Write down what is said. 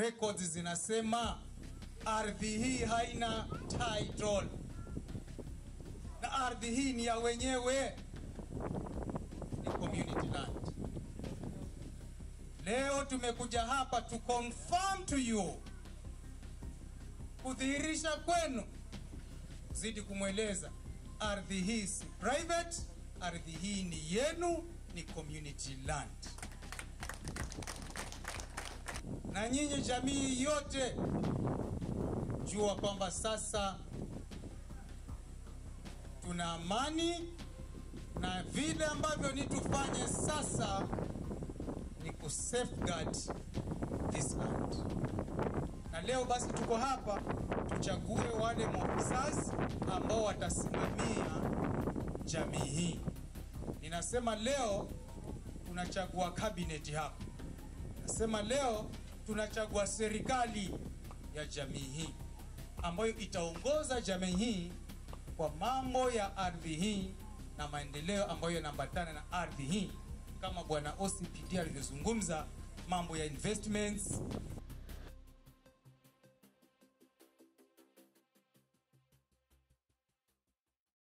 records zinasema ardhi hii haina title, na ardhi hii ni ya wenyewe, ni community land. Leo tumekuja hapa to confirm to you, kudhihirisha kwenu, zidi kumweleza ardhi hii si private, ardhi hii ni yenu, ni community land. Na nyinyi jamii yote, jua kwamba sasa tuna amani, na vile ambavyo ni tufanye sasa ni ku safeguard this land. Na leo basi tuko hapa tuchague wale maofisas ambao watasimamia jamii hii. Ninasema leo tunachagua cabinet hapa. Nasema leo tunachagua serikali ya jamii hii ambayo itaongoza jamii hii kwa mambo ya ardhi hii na maendeleo ambayo yanaambatana na ardhi hii, kama bwana OCPD alivyozungumza, mambo ya investments,